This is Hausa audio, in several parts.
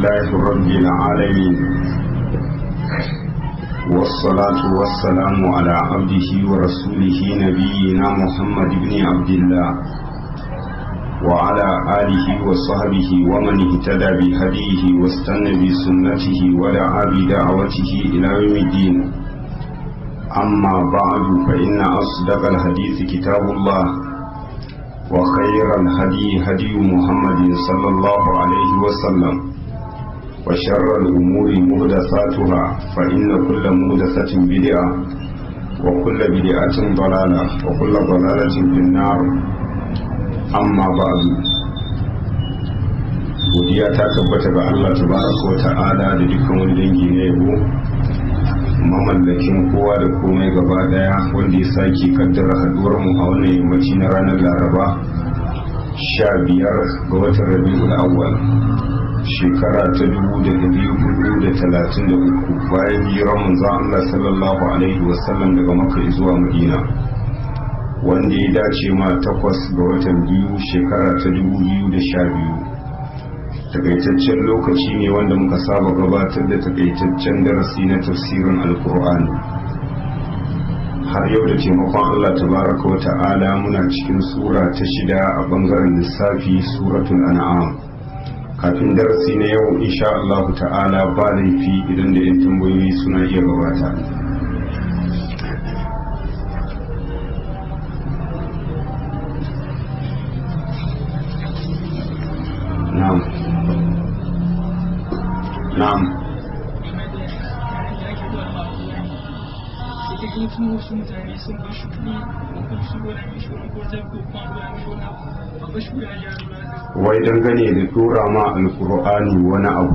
لله رب العالمين والصلاة والسلام على عبده ورسوله نبينا محمد بن عبد الله وعلى آله وصحبه ومن اهتدى بهديه واستنى بسنته ودعا بدعوته إلى يوم الدين أما بعد فإن أصدق الحديث كتاب الله وخير الهدي هدي محمد صلى الله عليه وسلم وشر الأمور مهدثاتها فإن كل مهدثة بدعة وكل بدعة ضلالة وكل ضلالة في النار أما بعد godiya ta tabbata ga Allah tabaraka wa ta'ala da dukkan wani dangi na yabo mamallakin kowa da komai gaba daya wanda ya sake kaddara haduwar mu a wannan yammaci na ranar laraba sha biyar ga watan rabi'ul awwal shekara ta dubu da dari hudu da talatin da uku bayan hijiran manzo Allah sallallahu alaihi wasallam daga makka zuwa madina wanda ya dace ma takwas ga watan biyu shekara ta dubu biyu da sha biyu takaitaccen lokaci ne wanda muka saba gabatar da takaitaccen darasi na tafsirin alkur'ani har yau da taimakon allah tabaraka wa ta'ala muna cikin sura ta shida a bangaren lissafi suratul an'am kafin darasi na yau insha Allah ta'ala ba laifi idan da yan tambayoyi suna iya gabata na'am na'am kuma wasu mutane sun ba shi kuɗi ko su gwada mishi wani ko zai ko kuma gwada mishi wani abu ba shi ya gyara wai dangane da tura ma alkur'ani wani abu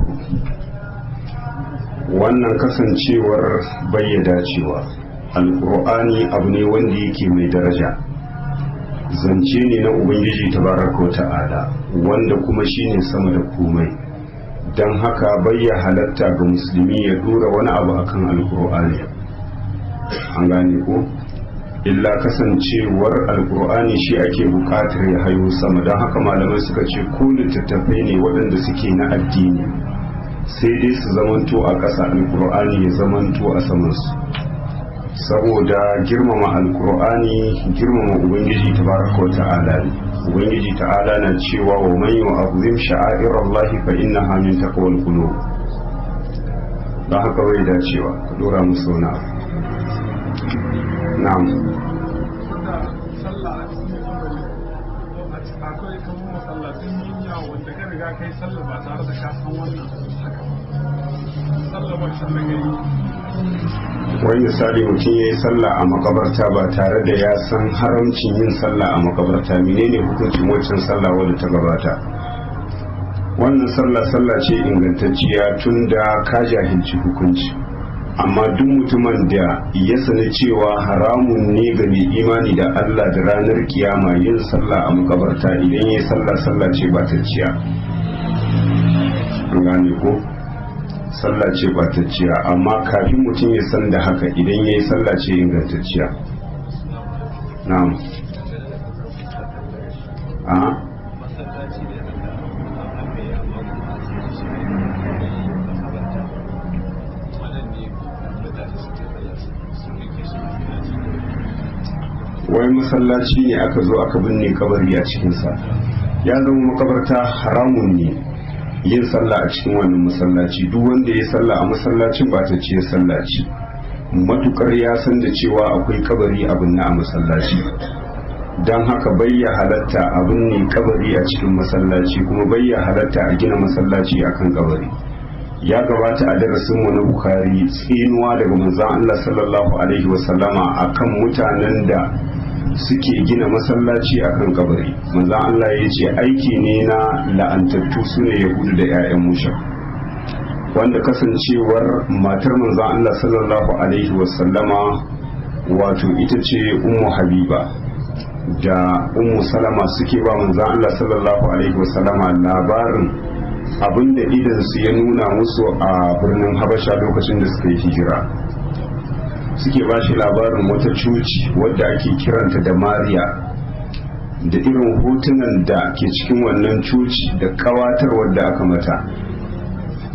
wannan kasancewar bayyada cewa alkur'ani abu ne wanda yake mai daraja zance ne na ubangiji tabaraka wa ta'ala wanda kuma shine sama da komai don haka bayya halatta ga musulmi ya dora wani abu akan alkur'ani an gane ko illa kasancewar alkur'ani shi ake bukatar ya hayo sama don haka malamai suka ce ko littattafai ne waɗanda suke na addini sai dai su zamanto a ƙasa alkur'ani ya zamanto a samansu saboda girmama alkur'ani girmama ubangiji tabaraka wa ta'ala ne ubangiji ta'ala na cewa wa man yu'azzim sha'airallahi fa innaha min taqwal qulub don haka bai dacewa ka dora musu wani abu na'am akwai kan masallatun yinya wanda ka riga kai sallah ba tare da ka san wannan haka sallah ba shi da gari wani misali mutum ya yi sallah a makabarta ba tare da ya san haramcin yin sallah a makabarta menene hukuncin waccan sallah wadda ta gabata wannan sallah sallah ce ingantacciya tun da ka jahilci hukunci amma duk mutumin da ya sani cewa haramun ne ga mai imani da Allah da ranar kiyama yin sallah a makabarta idan ya yi sallah sallah ce ba ta ciya an gane ko sallah ce ba ta ciya amma kafin mutum ya san da haka idan ya yi sallah ce ingantacciya na'am a wai masallaci ne aka zo aka binne kabari a cikinsa ya zama makabarta haramun ne yin sallah a cikin wannan masallaci duk wanda ya sallah a masallacin ba ta ce sallaci matukar ya san da cewa akwai kabari abin na a masallaci don haka bayya halatta abin ne kabari a cikin masallaci kuma bayya halatta a gina masallaci akan kabari ya gabata a darasinmu na bukari tsinuwa daga manzon Allah sallallahu alaihi wasallama akan mutanen da suke gina masallaci akan kabari manzon Allah ya ce aiki ne na la'antattu su ne yahudu da 'ya'yan musha wanda kasancewar matar manzon Allah sallallahu alaihi wasallama wato ita ce ummu habiba da ummu salama suke ba manzon Allah sallallahu alaihi wasallama labarin abinda idan su ya nuna musu a birnin habasha lokacin da suka yi hijira suke ba shi labarin wata cuci wadda ake kiranta da mariya da irin hotunan da ke cikin wannan cuci da kawatar wadda aka mata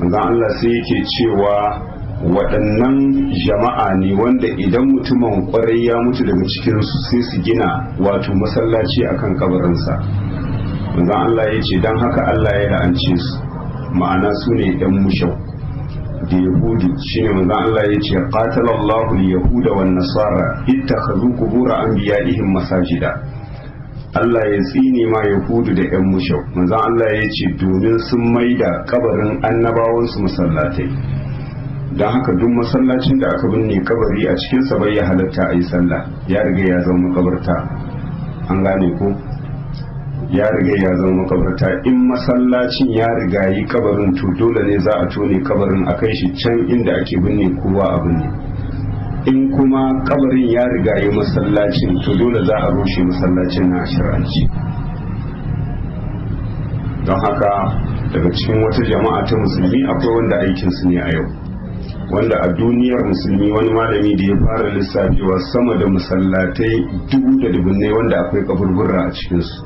manzon Allah sai yake cewa waɗannan jama'a ne wanda idan mutumin kwarai ya mutu daga cikinsu sai su gina wato masallaci akan kabarinsa manzon Allah ya ce don haka Allah ya la'ance su ma'ana su ne ɗan mushau da yahudu shine manzon Allah ya ce qatalallahu yahuda wan nasara ittakhadhu qubur anbiya'ihim masajida Allah ya tsine ma yahudu da yan mushau manzon Allah ya ce domin sun maida kabarin annabawansu masallatai don haka duk masallacin da aka binne kabari a cikinsa bai ya halatta a yi sallah ya riga ya zama makabarta an gane ko ya riga ya zama makabarta in masallacin ya riga yi kabarin to dole ne za a tone kabarin a kai shi can inda ake binne kowa a binne in kuma kabarin ya riga yi masallacin to dole za a rushe masallacin na ashiranci don haka daga cikin wata jama'a ta musulmi akwai wanda aikinsu ne a yau wanda a duniyar musulmi wani malami da ya fara lissafewa sama da masallatai dubu da dubunnai wanda akwai kaburbura a cikinsu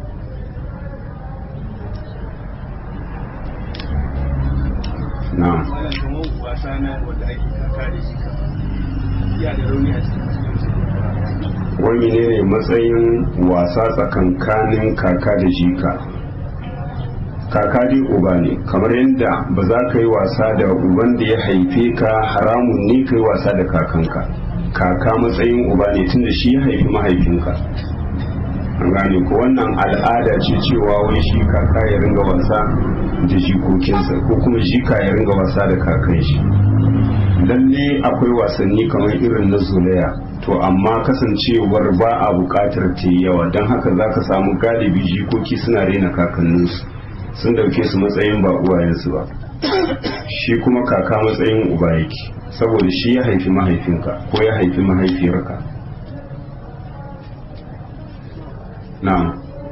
na'am wani ne ne matsayin wasa tsakankanin kaka da jika kaka dai uba ne kamar yadda ba za ka yi wasa da uban da ya haife ka haramun ne ka yi wasa da kakanka kaka matsayin uba ne tunda shi ya haifi mahaifinka an gane ko wannan al'ada ce cewa wai shi kaka ya ringa wasa da jikokinsa ko kuma jika ya ringa wasa da kakan shi lalle akwai wasanni kamar irin na zolaya to amma kasancewar ba a bukatar ta yawa don haka za ka samu galibi jikoki suna rena kakanninsu sun dauke su matsayin ba uwayensu ba shi kuma kaka matsayin uba yake saboda shi ya haifi mahaifinka ko ya haifi mahaifiyarka na'am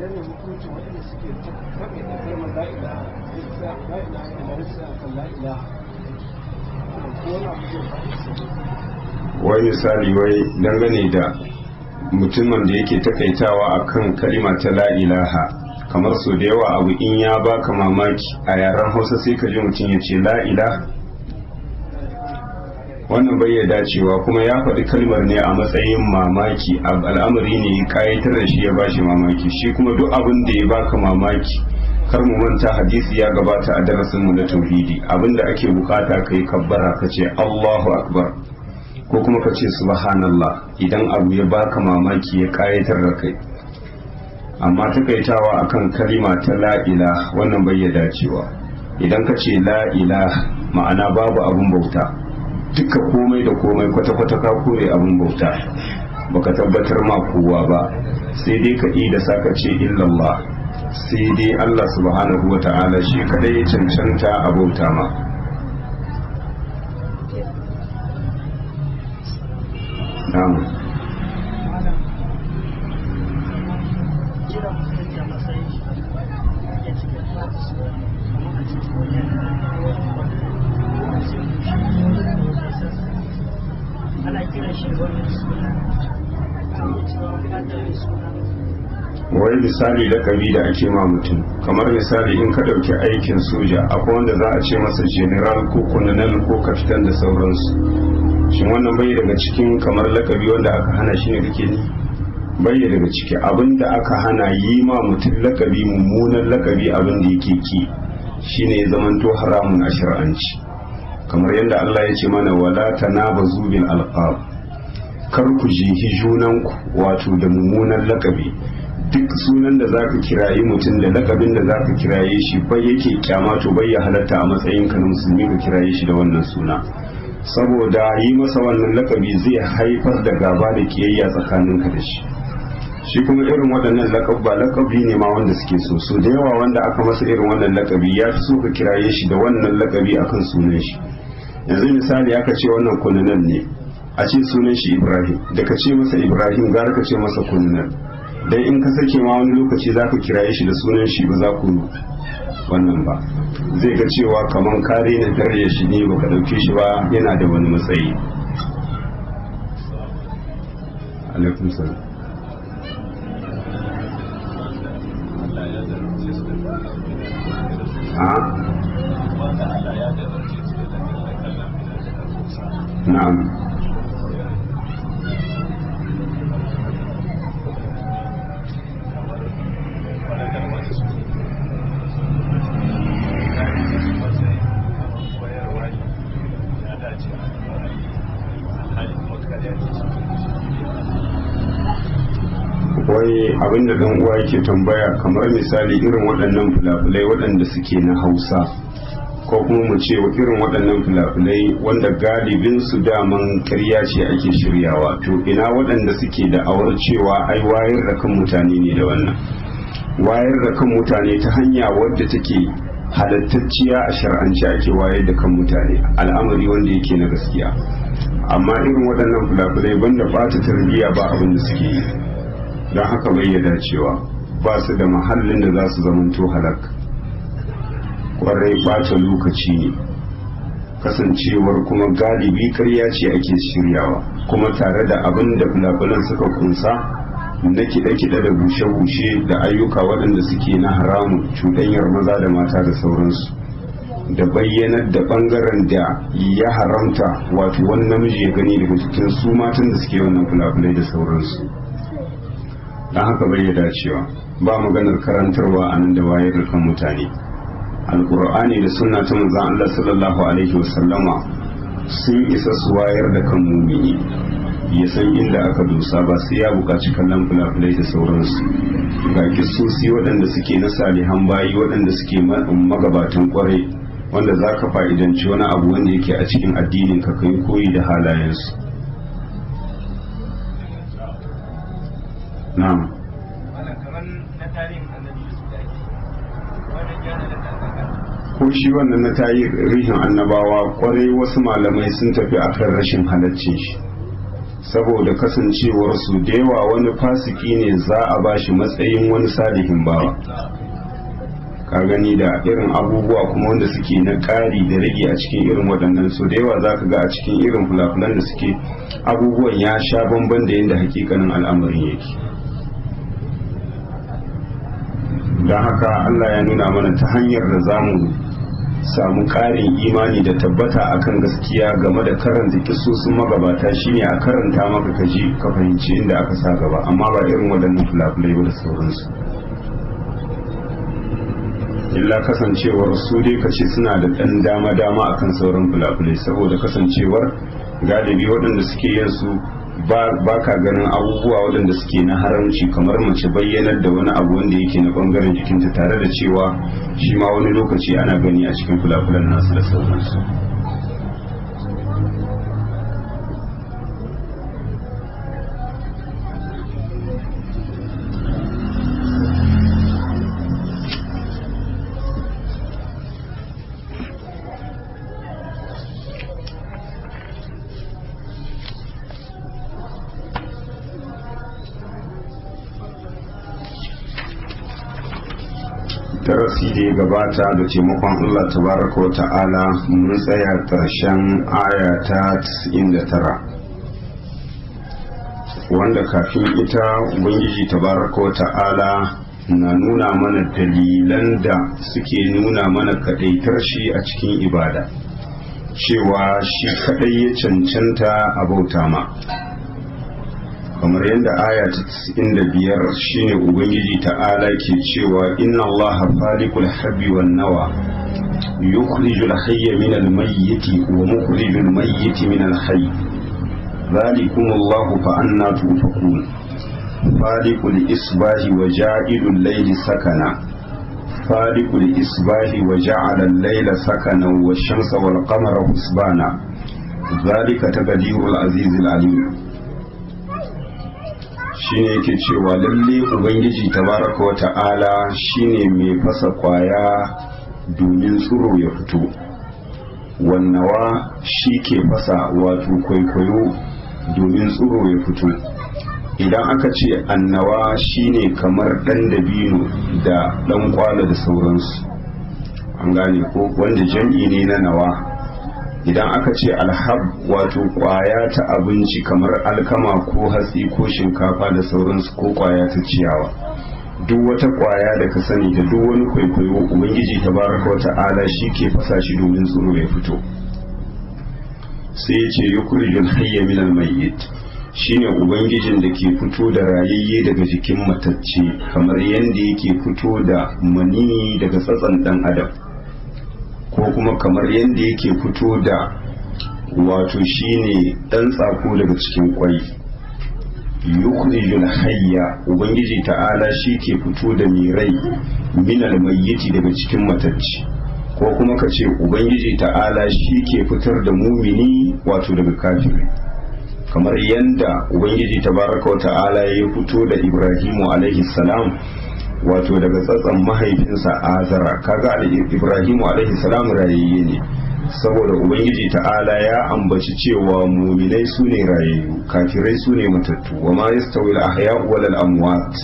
wai misali wai dangane da mutumin da yake takaitawa akan kalima ta la ilaha kamar so da yawa abu in ya baka mamaki a yaren hausa sai ka ji mutum ya ce la'ila wannan bai ya dacewa kuma ya faɗi kalmar ne a matsayin mamaki al'amari ne ya kayatar da shi ya bashi mamaki shi kuma duk abin da ya baka mamaki kar mu manta hadisi ya gabata a darasin mu na tauhidi abinda ake bukata kai kabbara ka ce Allahu akbar ko kuma ka ce subhanallah idan abu ya baka mamaki ya kayatar da kai amma takaitawa akan kalima ta la'ila wannan bai ya dacewa idan ka ce la'ila ma'ana babu abun bauta duka komai da komai kwata-kwata ka kore abun bauta baka tabbatar ma kowa ba sai dai ka da saka ce illallah sai dai Allah subhanahu wa ta'ala shi kadai ya cancanta a bauta ma na'am wai misali lakabi da ake ma mutum kamar misali in ka ɗauki aikin soja akwai wanda za a ce masa general ko colonel ko kafitan da sauransu shin wannan bai daga cikin kamar lakabi wanda aka hana shi ne kake ni bai daga ciki abin da aka hana yi ma mutum lakabi mummunan lakabi abin da yake ki shine ya zamanto haramun a shar'anci kamar yadda Allah ya ce mana wala tanabazu bil alqab kar ku jihi junanku wato da mummunan lakabi duk sunan da zaka kirayi mutum da lakabin da zaka kiraye shi bai yake kyama to bai ya halatta a matsayin ka na musulmi ka kiraye shi da wannan suna saboda yi masa wannan lakabi zai haifar da gaba da kiyayya tsakanin ka da shi shi kuma irin waɗannan lakabba lakabi ne ma wanda suke so so da yawa wanda aka masa irin wannan lakabi ya fi so ka kiraye shi da wannan lakabi akan sunan shi yanzu misali aka ce wannan kununan ne a ce sunan shi ibrahim da ka ce masa ibrahim gara ka ce masa kununan dan in ka sake ma wani lokaci za ka kiraye shi da sunan shi ba za ku wannan ba zai ga cewa kamar kare na dare shi ne baka dauke shi ba yana da wani matsayi alaikum salam a na'am wai abinda dan uwa yake tambaya kamar misali irin waɗannan fulafulai waɗanda suke na hausa ko kuma mu ce irin waɗannan fulafulai wanda galibin su daman karya ce ake shiryawa to ina waɗanda suke da awar cewa ai wayar da kan mutane ne da wannan wayar da kan mutane ta hanya wadda take halattacciya a shar'anci ake wayar da kan mutane al'amari wanda yake na gaskiya amma irin waɗannan fulafulai banda ɓata tarbiyya ba abin da suke yi don haka bai ya dacewa ba su da mahallin da za su zamanto halak kwarai ɓata lokaci ne kasancewar kuma galibi karya ce ake shiryawa kuma tare da abin da fulafulan suka kunsa na kiɗe-kiɗe da bushe-bushe da ayyuka waɗanda suke na haramun cuɗanyar maza da mata da sauransu da bayyanar da ɓangaren da ya haramta wato wani namiji ya gani daga cikin su matan da suke wannan fulafulai da sauransu don haka bai dacewa ba maganar karantarwa a nan da wayar da kan mutane alkur'ani da sunna ta manzon Allah sallallahu alaihi wasallama sun isa su wayar da kan mumini ya san inda aka dosa ba sai ya buƙaci kallon fulafulai da sauransu ga kisosi waɗanda suke na salihan bayi waɗanda suke magabatan kwarai wanda za ka fa'idanci wani abu wanda yake a cikin addinin ka kai koyi da halayensu na'am ko shi wannan na tarihin annabawa kwarai wasu malamai sun tafi akan rashin halaccin shi saboda kasancewar su da yawa wani fasiki ne za a bashi matsayin wani salihin bawa ka gani da irin abubuwa kuma wanda suke na ƙari da rage a cikin irin waɗannan su da yawa za ka ga a cikin irin fulafulan da suke abubuwan ya sha bamban da yadda hakikanin al'amarin yake don haka Allah ya nuna mana ta hanyar da za mu samu ƙarin imani da tabbata akan gaskiya game da karanta kisosin magabata shine a karanta maka kaji ka fahimci inda aka sa gaba amma ba irin waɗannan fulafulai ba da sauransu illa kasancewar su dai kace suna da ɗan dama-dama akan sauran fulafulai saboda kasancewar galibi waɗanda suke yin su ba ka ganin abubuwa waɗanda suke na haramci kamar mace bayyanar da wani abu wanda yake na ɓangaren jikinta tare da cewa shi ma wani lokaci ana gani a cikin fulafulan nasu da sauransu darasi da ya gabata da taimakon Allah tabaraka wa ta'ala mun tsaya ƙarshen aya ta 99 wanda kafin ita ubangiji tabaraka wa ta'ala na nuna mana dalilan da suke nuna mana kaɗaitar shi a cikin ibada cewa shi kaɗai ya cancanta a bauta ma kamar yadda aya ta biyar shine ubangiji ta'ala ke cewa inna allaha faliqul habbi wan nawa yukhrijul hayya min al mayyiti wa mukhrijul mayyiti min al hayy dhalikum allahu fa anna tufakun faliqul isbahi wa ja'ilul layli sakana faliqul isbahi wa ja'ala al-layla sakana wash-shamsa wal qamara husbana dhalika taqdirul azizil alim shine yake cewa lalle ubangiji tabaraka wa ta'ala shine mai fasa kwaya domin tsiro ya fito wannawa shi ke fasa wato kwaikwayo domin tsiro ya fito idan aka ce annawa shine kamar ɗan dabino da ɗan kwala da sauransu an gane ko wanda jam'i ne na nawa idan aka ce alhab wato kwaya ta abinci kamar alkama ko hatsi ko shinkafa da sauransu ko kwaya ta ciyawa duk wata kwaya da ka sani da duk wani kwaikwayo ubangiji ta baraka wa ta'ala shi ke fasa shi domin tsoro ya fito sai ya ce yukhrijul hayya minal mayyit shine ubangijin da ke fito da rayayye daga jikin matacce kamar yadda yake fito da mani daga tsatsan dan adam ko kuma kamar yadda yake fito da wato shine dan tsako daga cikin kwai yukhrijul hayya ubangiji ta'ala shi ke fito da mirai minal mayyiti daga cikin matacce ko kuma ka ce ubangiji ta'ala shi ke fitar da mumini wato daga kafiri kamar yadda ubangiji tabaraka wa ta'ala ya fito da ibrahimu alaihi salam wato daga tsatsan mahaifinsa azara kaga ibrahimu alaihi salam rayayye ne saboda ubangiji ta'ala ya ambaci cewa muminai su ne rayayyu kafirai su ne matattu wa ma yastawi al-ahya'u wal amwat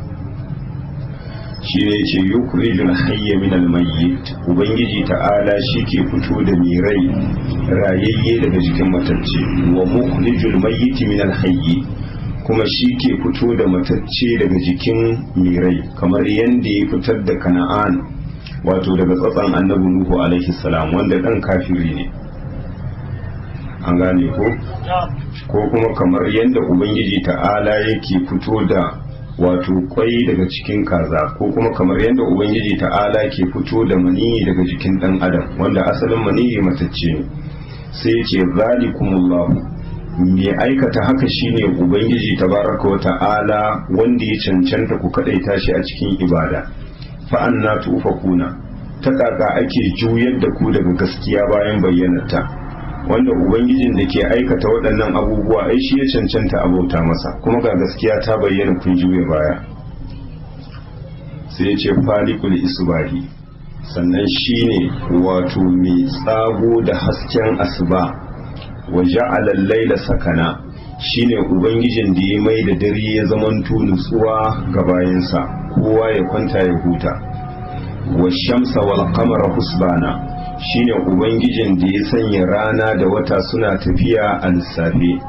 shi ne ce yukhrijul hayya min al-mayyit ubangiji ta'ala shi ke fito da mai rai rayayye daga jikin matacce wa mukhrijul mayyit min al-hayy kuma shi ke fito da matacce daga jikin mai rai kamar yadda ya fitar da kana'an wato daga tsatsan annabi nuhu alaihi salam wanda dan kafiri ne an gane ko ko kuma kamar yadda ubangiji ta'ala yake fito da wato kwai daga cikin kaza ko kuma kamar yadda ubangiji ta'ala ke fito da maniyi daga jikin dan adam wanda asalin maniyi matacce ne sai ce zalikumullahu mai aikata haka shine ubangiji tabaraka wa ta'ala wanda ya cancanta ku kadaita shi a cikin ibada fa'anna tufakuna ta kaka ake juyar da ku daga gaskiya bayan bayyanarta wanda ubangijin da ke aikata waɗannan abubuwa ai shi ya cancanta abauta masa kuma ga gaskiya ta bayyana kun juya baya sai ya ce falikul isbahi sannan shine wato mai tsago da hasken asuba wa ja'ala laila sakana shine ubangijin da ya mai da dare ya zamanto nutsuwa ga bayansa kowa ya kwanta ya huta wa shamsa wal qamara husbana shine ubangijin da ya sanya rana da wata suna tafiya a lissafe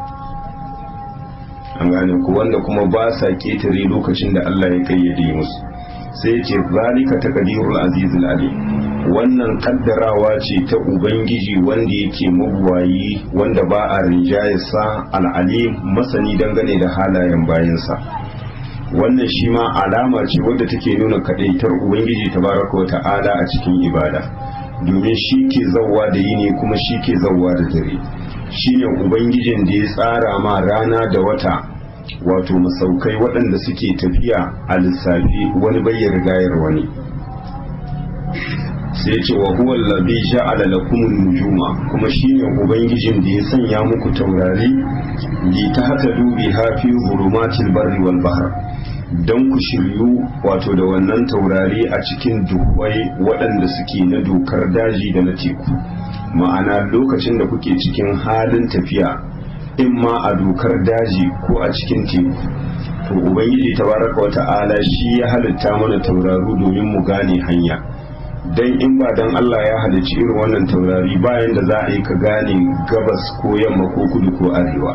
an gane ku wanda kuma ba sa ketare lokacin da Allah ya kayyade musu sai ya ce zalika taqdirul azizul alim wannan kaddarawa ce ta ubangiji wanda yake mabuwayi wanda ba a rinjayarsa al'alim masani dangane da halayen bayansa wannan shi ma alama ce wadda take nuna kadaitar ubangiji tabaraka wa ta'ala a cikin ibada domin shi ke zauwa da yini kuma shi ke zauwa da dare shi ne ubangijin da ya tsara ma rana da wata wato masaukai waɗanda suke tafiya a lissafi wani bayyar rigayar wani sai ce wa huwa allazi ja'ala lakum nujuma kuma shine ubangijin da ya sanya muku taurari li tahtadu biha fi zulumatil barri wal bahr don ku shiryu wato da wannan taurari a cikin duhwai waɗanda suke na dokar daji da na teku ma'ana lokacin da kuke cikin halin tafiya in ma a dokar daji ko a cikin teku to ubangiji tabaraka wa ta'ala shi ya halitta mana tauraru domin mu gane hanya dan in ba dan Allah ya halicci irin wannan taurari bayan da za a yi ka gane gabas ko yamma ko kudu ko arewa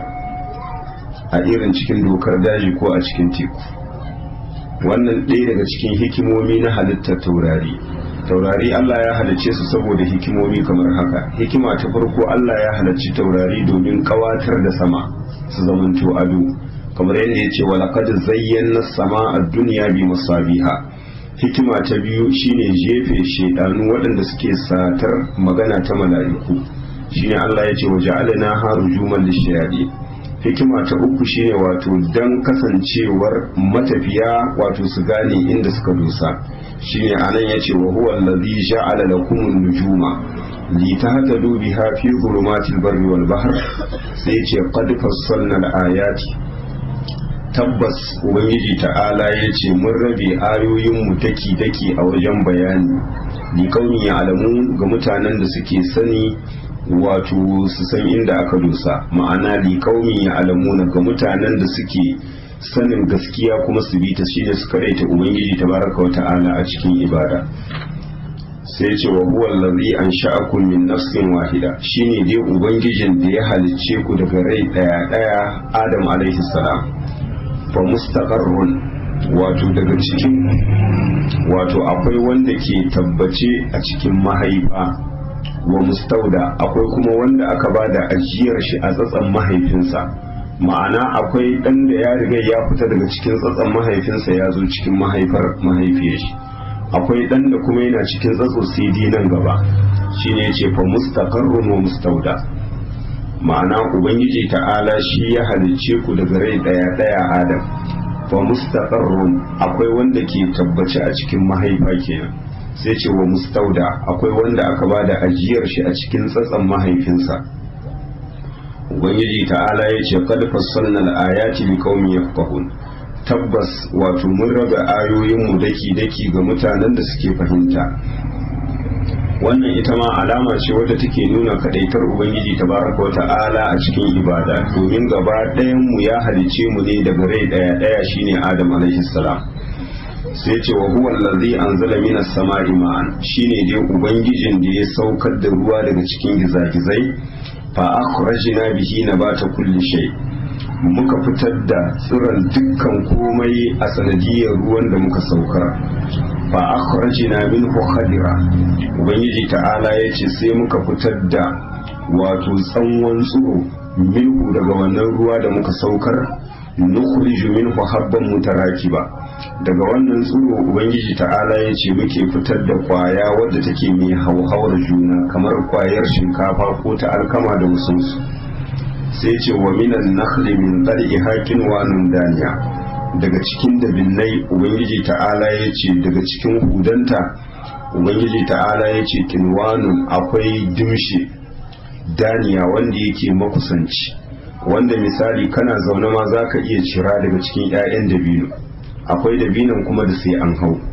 a irin cikin dokar daji ko a cikin teku wannan ɗaya daga cikin hikimomi na halittar taurari taurari Allah ya halicce su saboda hikimomi kamar haka hikima ta farko Allah ya halicci taurari domin kawatar da sama su zamanto ado kamar yadda ya ce walaqad zayyana sama a duniya bi masabiha hikima ta biyu shine jefe shedanu waɗanda suke satar magana ta mala'iku shine Allah ya ce wa ja'alna harujuman lishayadi hikima ta uku shine wato dan kasancewar matafiya wato su gane inda suka dosa shine anan yace wa huwa allazi ja'ala lakum an-nujuma li tahtadu biha fi dhulumatil barri wal bahr sai yace qad fassalna al-ayati tabbas ubangiji ta'ala yace mun rabe ayoyin mu daki daki a wajen bayani li kauni ya alamu ga mutanen da suke sani wato su san inda aka dosa ma'ana li kaumin ya alamuna ga mutanen da suke sanin gaskiya kuma su bi ta shine su karaita ubangiji tabaraka wa ta'ala a cikin ibada sai ce wa huwa allazi ansha'akum min nafsin wahida shine dai ubangijin da ya halicce ku daga rai daya daya adam alaihi salam fa mustaqarrun wato daga cikin wato akwai wanda ke tabbace a cikin mahaifa wa mustauda akwai kuma wanda aka ba da ajiyar shi a tsatsan mahaifinsa ma'ana akwai ɗan da ya riga ya fita daga cikin tsatsan mahaifinsa ya zo cikin mahaifar mahaifiyar shi akwai ɗan da kuma yana cikin tsatso cd nan gaba shine yace fa mustaqarrun wa mustauda ma'ana ubangiji ta'ala shi ya halicce ku daga rai daya daya adam fa mustaqarrun akwai wanda ke tabbace a cikin mahaifa kenan sai ce wa mustauda akwai wanda aka bada ajiyar shi a cikin tsatsan mahaifinsa ubangiji ta'ala ya ce qad fassalna al-ayati liqaumin yafqahun tabbas wato mun raba ayoyin mu daki daki ga mutanen da suke fahimta wannan ita ma alama ce wadda take nuna kadaitar ubangiji tabaraka wa ta'ala a cikin ibada domin gaba ɗayan mu ya halice mu ne daga rai ɗaya ɗaya shine adam alaihi salam sai ce wa huwa allazi anzala minas sama'i ma'an shine dai ubangijin da ya saukar da ruwa daga cikin gizagizai fa akhrajna bihi nabata kulli shay muka fitar da tsiron dukkan komai a sanadiyar ruwan da muka saukar fa akhrajna minhu khadira ubangiji ta'ala yace sai muka fitar da wato tsanwan tsuro minhu daga wannan ruwa da muka saukar nukhriju minhu habban mutarakiba daga wannan tsuro ubangiji ta'ala yace muke fitar da kwaya wadda take mai hauhawar juna kamar kwayar shinkafa ko ta alkama da wasu sai ce wa minan nakhli min qari'iha kinwanun daniya daga cikin dabinnai ubangiji ta'ala ya ce daga cikin hudanta ubangiji ta'ala ya ce kinwanun akwai dimshi daniya wanda yake makusanci wanda misali kana zaune ma za ka iya cira daga cikin 'ya'yan dabino akwai dabinon kuma da sai an hau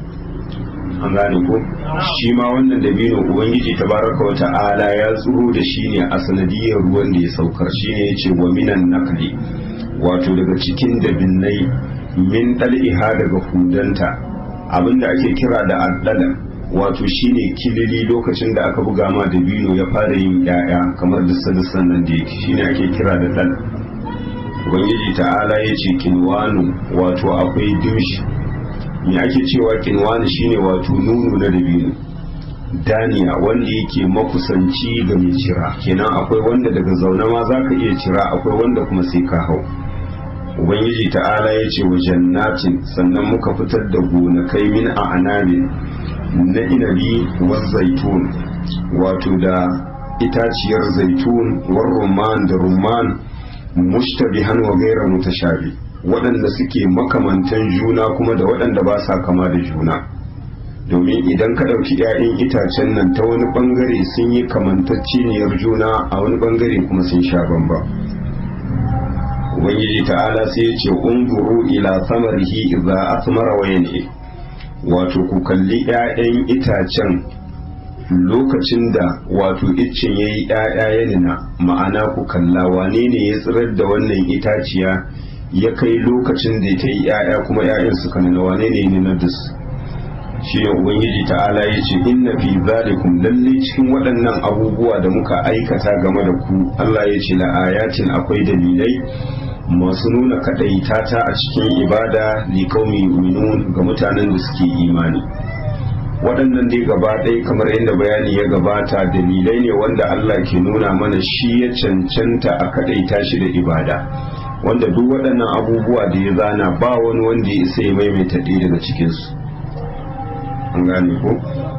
an gane ko shi ma wannan dabino ubangiji tabaraka wa ta'ala ya tsuro da shi ne a sanadiyar ruwan da ya saukar shi ne ya ce wa minan nakli wato daga cikin dabinnai min dal'iha daga hudanta abinda ake kira da addala wato shine kilili lokacin da aka buga ma dabino ya fara yin yaya kamar da sadisan nan da yake shine ake kira da dal ubangiji ta'ala ya ce kinwanu wato akwai dimshi me ake cewa kinwani shine wato nunu na dabino daniya wanda yake makusanci ga mai cira kenan akwai wanda daga zaune ma za ka iya cira akwai wanda kuma sai ka hau ubangiji ta'ala ya ce wa jannatin sannan muka fitar da gonakai min a anabi na inabi wa zaitun wato da itaciyar zaitun war rumman da rumman mushtabihan wa gaira mutashabi waɗanda suke makamantan juna kuma da waɗanda ba sa kama da juna domin idan ka ɗauki 'ya'yan itacen nan ta wani ɓangare sun yi kamantacciniyar juna a wani ɓangare kuma sun sha bamba ubangiji ta'ala sai ya ce unzuru ila samarihi idza asmara wa yan'i wato ku kalli 'ya'yan itacen lokacin da wato iccen yayi 'ya'ya ya nuna ma'ana ku kalla wane ne ya tsirar da wannan itaciya ya kai lokacin da ta yi 'ya'ya kuma 'ya'yan suka nuna wane ne ya nuna da su shi ne ubangiji ta'ala ya ce inna fi zalikum lalle cikin waɗannan abubuwa da muka aikata game da ku Allah ya ce la'ayatin akwai dalilai masu nuna kaɗaitata a cikin ibada li qaumi yu'minun ga mutanen da suke imani waɗannan dai gaba ɗaya kamar yadda bayani ya gabata dalilai ne wanda Allah ke nuna mana shi ya cancanta a kaɗaita shi da ibada wanda duk waɗannan abubuwa da ya zana ba wani wanda ya isa ya maimaita ɗaya daga cikinsu an gane ko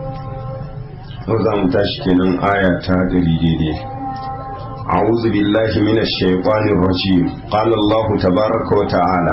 ko za mu tashi kenan aya ta ɗari daidai أعوذ بالله من الشيطان الرجيم قال الله تبارك وتعالى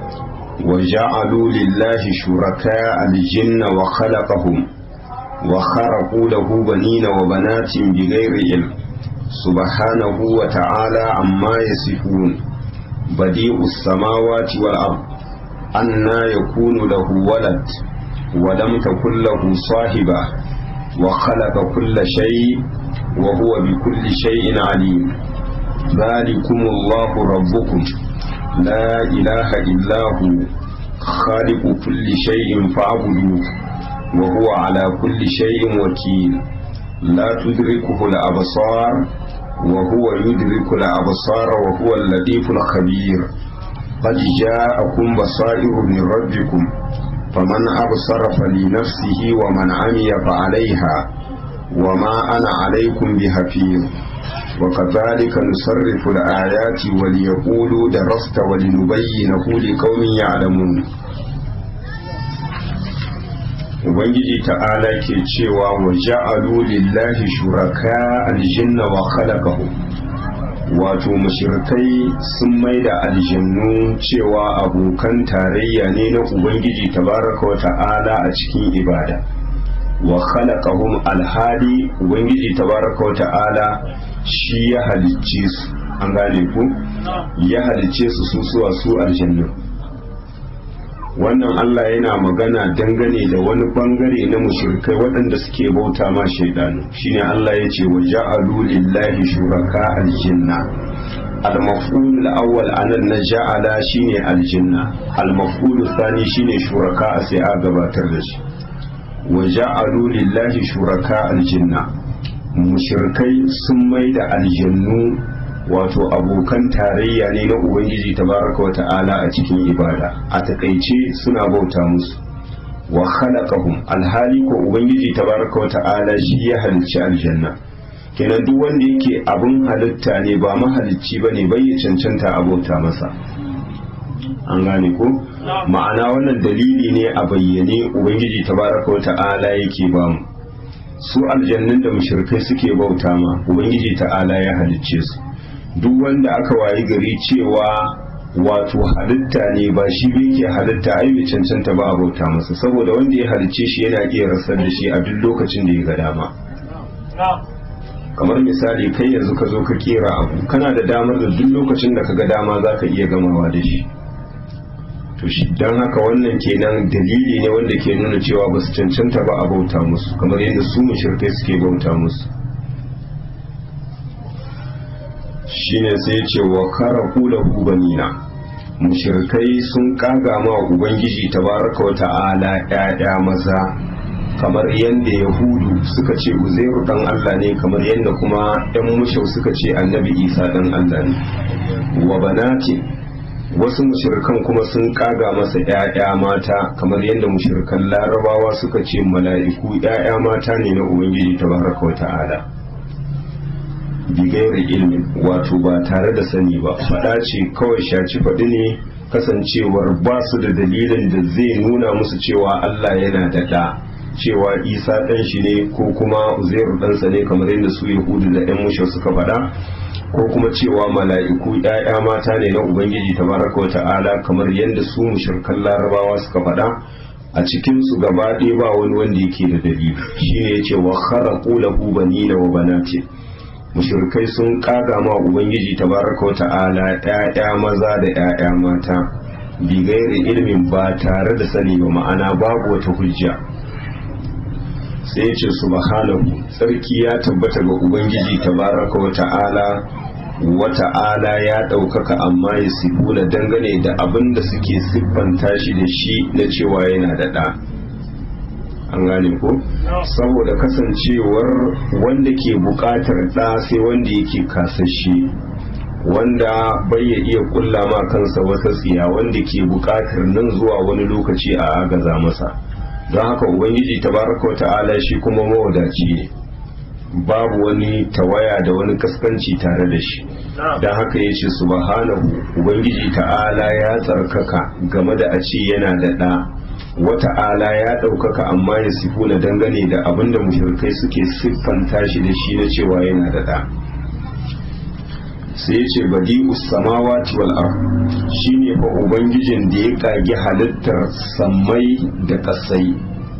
وجعلوا لله شركاء الجن وخلقهم وخرقوا له بنين وبنات بغير علم سبحانه وتعالى عما يصفون بديع السماوات والأرض أنا يكون له ولد ولم تكن له صاحبة وخلق كل شيء وهو بكل شيء عليم ذلكم الله ربكم لا إله إلا هو خالق كل شيء فاعبدوه وهو على كل شيء وكيل لا تدركه الأبصار وهو يدرك الأبصار وهو اللطيف الخبير قد جاءكم بصائر من ربكم فمن أبصر فلنفسه ومن عمي فعليها وما أنا عليكم بحفيظ وكذلك نصرف الآيات وليقولوا درست ولنبينه لقوم يعلمون Ubangiji ta'ala ke cewa wa ja'alu lillahi shuraka aljinna wa khalaqahu wato mushrikai sun maida aljannu cewa abokan tarayya ne na Ubangiji tabaraka wa ta'ala a cikin ibada wa khalaqahum alhali Ubangiji tabaraka wa ta'ala shi ya halicce su an gane ku ya halicce su su suwa su aljannu wannan Allah yana magana dangane da wani bangare na mushrikai waɗanda suke bauta ma shaidanu shine Allah ya ce wa ja'alu lillahi shuraka aljanna al-maf'ul al-awwal anan na ja'ala shine aljanna al-maf'ul thani shine shuraka sai a gabatar da shi wa ja'alu lillahi shuraka aljanna mushrikai sun mai da aljannu wato abokan tarayya ne na ubangiji tabaraka wa ta'ala a cikin ibada a takaice suna bauta musu wa khalaqahum alhali ko ubangiji tabaraka wa ta'ala shi ya halicci aljanna kenan duk wanda yake abun halitta ne ba mahalicci bane bai ya cancanta a bauta masa an gane ko ma'ana wannan dalili ne a bayyane ubangiji tabaraka wa ta'ala yake bamu su aljannun da mushrikai suke bauta ma ubangiji ta'ala ya halicce su duk wanda aka wayi gari cewa wato halitta ne ba shi bai ke halitta ai bai cancanta ba a bauta masa saboda wanda ya halicce shi yana iya rasar da shi a duk lokacin da ya ga dama kamar misali kai yanzu ka zo ka kera abu kana da damar da duk lokacin da ka ga dama za ka iya gamawa da shi to shi don haka wannan kenan dalili ne wanda ke nuna cewa ba su cancanta ba a bauta musu kamar yadda su mushrikai suke bauta musu shine sai ce wa kara kula banina mushrikai sun kaga ma ubangiji tabaraka wa ta'ala ƴaƴa maza kamar yadda yahudu suka ce uzairu dan Allah ne kamar yadda kuma ɗan mushau suka ce annabi isa dan Allah ne wa banati wasu mushrikan kuma sun kaga masa ‘ya'ya mata kamar yadda mushrikan larabawa suka ce mala'iku ‘ya'ya mata ne na ubangiji ta baraka wa ta'ala bigayar ilmin wato ba tare da sani ba faɗa ce kawai shaci faɗi ne kasancewar ba su da dalilin da zai nuna musu cewa Allah yana da ɗa cewa isa ɗan shi ne ko kuma uzairu ɗansa ne kamar yadda su yahudu da ‘yan mushe suka faɗa ko kuma cewa mala'iku ‘ya'ya mata ne na Ubangiji tabaraka wa ta'ala kamar yadda su mushirkan larabawa suka faɗa a cikinsu gaba ɗaya ba wani wanda yake da dalili shine ya ce wa kharaqu lahu banina wa banati mushirkai sun kaga ma Ubangiji tabaraka wa ta'ala ‘ya'ya maza da ‘ya'ya mata bi gairi ilimin ba tare da sani ba ma'ana babu wata hujja sai ya ce subhanahu tsarki ya tabbata ga ubangiji tabaraka wa ta'ala wa ta'ala ya ɗaukaka amma ya sifuna dangane da abin da suke siffanta shi da shi na cewa yana da ɗa an gane ko saboda kasancewar wanda ke buƙatar ɗa sai wanda yake kasashe wanda bai ya iya kulla ma kansa wata tsiya wanda ke buƙatar nan zuwa wani lokaci a agaza masa don haka ubangiji tabaraka ta'ala shi kuma mawadaci ne babu wani tawaya da wani kaskanci tare da shi don haka ya ce subhanahu ubangiji ta'ala ya tsarkaka game da a ce yana da ɗa wata'ala ya ɗaukaka amma ya sifu na dangane da abin da mushrikai suke siffanta shi da shi na cewa yana da ɗa sai ya ce badi'u samawati wal ard shine fa ubangijin da ya kage halittar sammai da kasai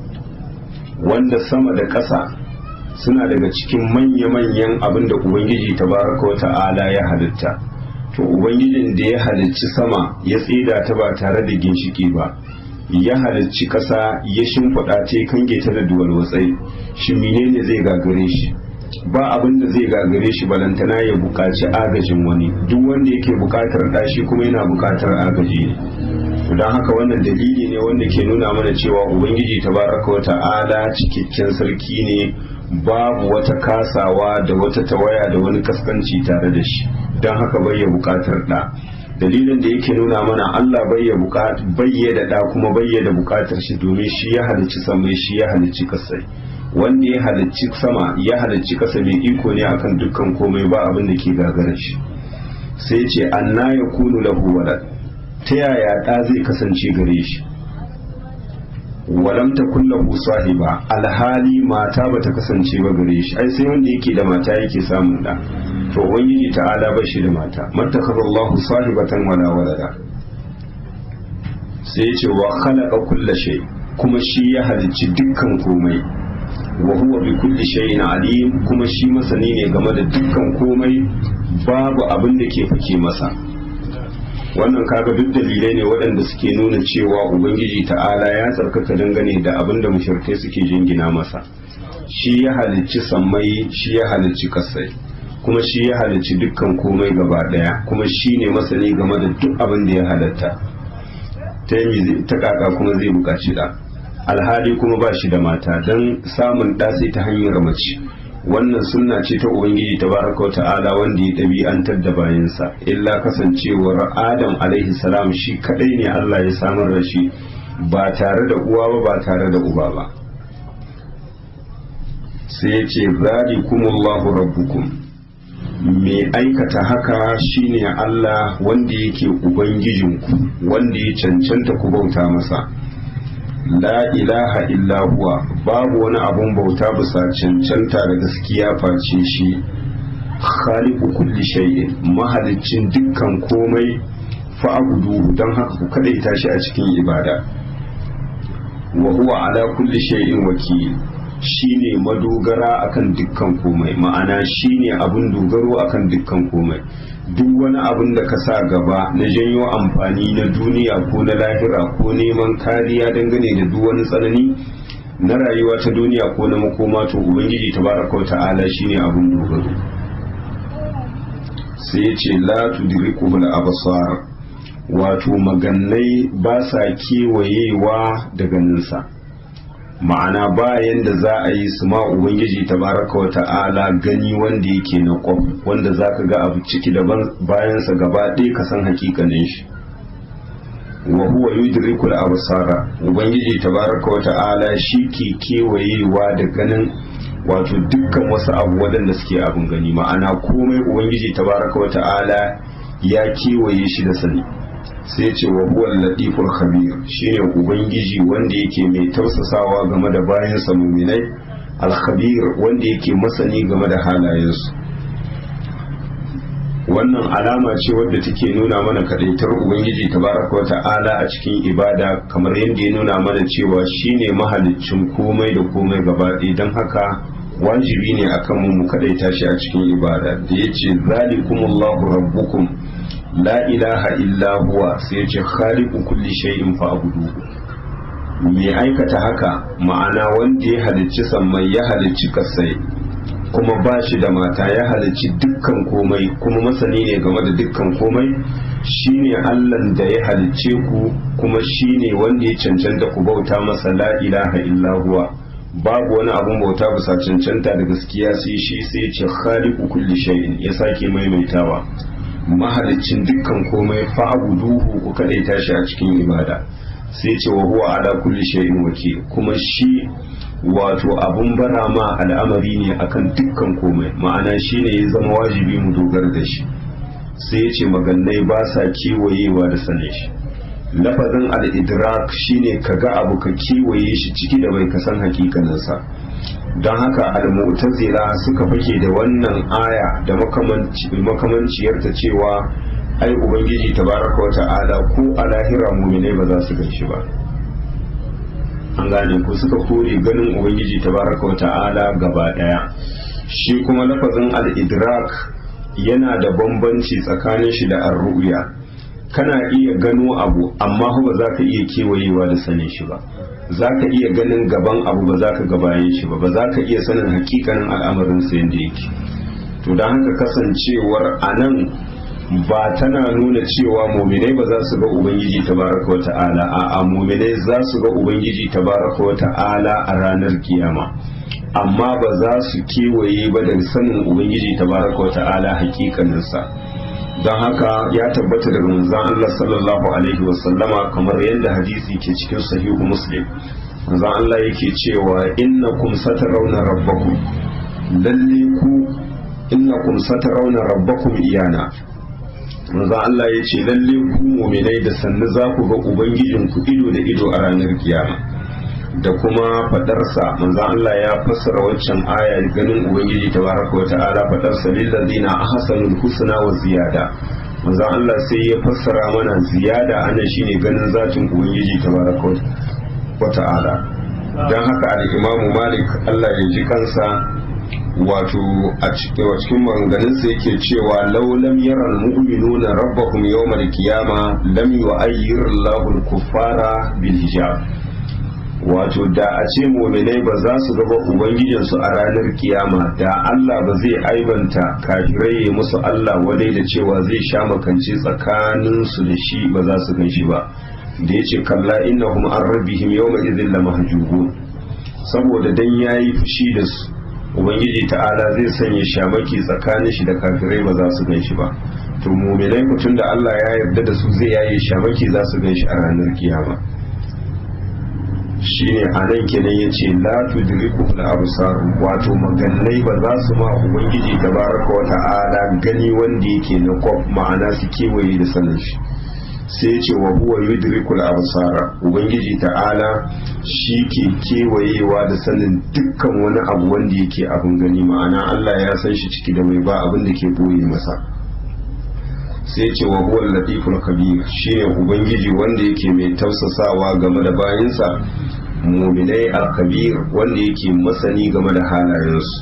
wanda sama da ƙasa suna daga cikin manya-manyan abin da ubangiji tabaraka wa ta'ala ya halitta to ubangijin da ya halicci sama ya tsida ta ba tare da ginshiki ba ya halicci ƙasa ya shimfiɗa ta kange ta da duwal watsai shi menene zai gagare shi ba abin da zai gagare shi balantana ya buƙaci agajin wani duk wanda yake buƙatar ɗashi kuma yana buƙatar agaji ne don haka wannan dalili ne wanda ke nuna mana cewa ubangiji tabaraka wa ta'ala cikakken sarki ne babu wata kasawa da wata tawaya da wani kaskanci tare da shi don haka bai ya buƙatar ɗa dalilin da yake nuna mana Allah bayya da ɗa kuma bayya da bukatar shi domin shi ya halicci samai shi ya halicci kasai wanda ya halicci sama ya halicci kasa mai iko ne akan dukkan komai ba abin da ke gagara shi sai ce anna ya kunu lahu walad ta yaya ɗa zai kasance gare shi walam ta kullahu sahiba alhali mata bata kasance ba gare shi ai sai wanda yake da mata yake samun da to ubangiji ta'ala ba shi da mata mattakhadha Allahu sahibatan wala walada sai ce wa khalaqa kulla shay kuma shi ya halicci dukkan komai wa huwa bi kulli shay'in alim kuma shi masani ne game da dukkan komai babu abin da ke fake masa wannan kaga duk dalilai ne waɗanda suke nuna cewa ubangiji ta'ala ya tsarkaka dangane da abin da mushrikai suke jingina masa shi ya halicci sammai shi ya halicci kasai kuma shi ya halicci dukkan komai gaba daya kuma shi ne masani game da duk abin da ya halatta ta kaka kuma zai buƙaci da alhali kuma ba shi da mata don samun ɗa sai ta hanyar mace wannan sunna ce ta ubangiji tabaraka wa ta'ala wanda ya ɗabi'antar da bayansa illa kasancewar adam alaihi salam shi kadai ne Allah ya samar da shi ba tare da uwa ba ba tare da uba ba sai ya ce zalikumullahu rabbukum mai aikata haka shine Allah wanda yake ubangijinku wanda ya cancanta ku bauta masa la ilaha illa huwa babu wani abun bauta bisa cancanta da gaskiya face shi khaliqu kulli shay'in mahaliccin dukkan komai fa'buduhu dan haka ku kadaita shi a cikin ibada wa huwa ala kulli shay'in wakil shine madogara akan dukkan komai ma'ana shine abun dogaro akan dukkan komai duk wani abun da ka sa gaba na janyo amfani na duniya ko na lahira ko neman kariya dangane da duk wani tsanani na rayuwa ta duniya ko na makoma to ubangiji tabaraka ta'ala shine abun dogaro sai ya ce la tudrikuhul absar wato magannai ba sa kewayewa da ganinsa ma'ana bayan da za a yi su ma ubangiji tabaraka wa ta'ala gani wanda yake na kwaf wanda za ka ga abu ciki da bayansa gaba ɗaya ka san hakikanin shi wa huwa yudrikul absara ubangiji tabaraka wa ta'ala shi ke kewayewa da ganin wato dukkan wasu abu waɗanda suke abin gani ma'ana komai ubangiji tabaraka wa ta'ala ya kewaye shi da sani sai ce wa huwa latiful khabir shine ubangiji wanda yake mai tausasawa game da bayansa muminai al-khabir wanda yake masani game da halayensu wannan alama ce wadda take nuna mana kadaitar ubangiji tabaraka wa ta'ala a cikin ibada kamar yadda ya nuna mana cewa shine mahaliccin komai da komai gaba ɗaya don haka wajibi ne akan mu mu kadaita shi a cikin ibada da yace zalikumullahu rabbukum la ilaha illa huwa sai yace khaliqu kulli shay'in fa'buduhu mai aikata haka ma'ana wanda ya halicci sammai ya halicci kasai kuma ba shi da mata ya halicci dukkan komai kuma masani ne game da dukkan komai shine allan da ya halicce ku kuma shine wanda ya cancanta ku bauta masa la ilaha illa huwa babu wani abun bauta bisa cancanta da gaskiya sai shi sai ya ce khaliqu kulli shay'in ya sake maimaitawa mahalicin dukkan komai fa'buduhu ku kadaita shi a cikin ibada sai ce wa huwa ala kulli shay'in wakil kuma shi wato abun bara ma al'amari ne akan dukkan komai ma'ana shine ya zama wajibi mu dogara da shi sai ya ce magannai ba sa kewayewa da sane shi lafazin al-idrak shine kaga abu ka kewaye shi ciki da bai kasan hakikaninsa don haka al-mu'tazila suka fake da wannan aya da makamanciyarta cewa ai ubangiji tabaraka wa ta'ala ko a lahira muminai ba za su ganshi ba an gane ko suka kore ganin ubangiji tabaraka wa ta'ala gaba daya shi kuma lafazin al-idrak yana da bambanci tsakanin shi da ar-ru'ya kana iya gano abu amma ba za ka iya kewayewa da sanin shi ba za ka iya ganin gaban abu ba za ka ga bayan shi ba ba za ka iya sanin hakikanin al'amarin sa yadda yake to don haka kasancewar a nan ba tana nuna cewa muminai ba za su ga ubangiji tabaraka wa ta'ala a muminai za su ga ubangiji tabaraka wa ta'ala a ranar kiyama amma ba za su kewaye ba da sanin ubangiji tabaraka wa ta'ala hakikaninsa don haka ya tabbata daga manzon Allah sallallahu alaihi wasallama kamar yadda hadisi ke cikin sahihu muslim manzon Allah yake cewa innakum satarawna rabbakum lalle ku innakum satarawna rabbakum iyana manzon Allah ya ce lalle ku mu'minai da sannu za ku ga ubangijinku ido da ido a ranar kiyama da kuma fadarsa manzo Allah ya fassara waccan aya ganin ubangiji tabaraka wa ta'ala fadarsa lil ladina ahsanul husna wa ziyada manzo Allah sai ya fassara mana ziyada anan shine ganin zatin ubangiji tabaraka wa ta'ala dan haka al-Imam Malik Allah ya ji kansa wato a cikin maganganunsa yake cewa law lam yara al-mu'minuna rabbahum yawmal qiyamah lam yu'ayyir Allahu al-kuffara bil hijab wato da a ce muminai ba za su gaba ubangijinsu a ranar kiyama da Allah ba zai aibanta kafirai ya musu Allah wadai da cewa zai sha makance tsakaninsu da shi ba za su gan shi ba da ya ce kalla innahum an rabbihim yawma idhin la mahjubun saboda dan yayi fushi da su ubangiji ta'ala zai sanya shamaki tsakanin shi da kafirai ba za su gan shi ba to muminai mutum da Allah ya yarda da su zai yaye shamaki za su gan shi a ranar kiyama shine a nan kenan ya ce la tudriku al absar wato magannai ba za su ma ubangiji tabaraka wa ta'ala gani wanda yake na kwaf ma'ana su kewaye da sanin shi sai ya ce wa huwa yudriku al absara ubangiji ta'ala shi ke kewayewa da sanin dukkan wani abu wanda yake abin gani ma'ana Allah ya san shi ciki da mai ba abin da ke boye masa sai ce wa huwa latiful kabir shine ubangiji wanda yake mai tausasawa game da bayinsa muminai al-kabir wanda yake masani game da halayensu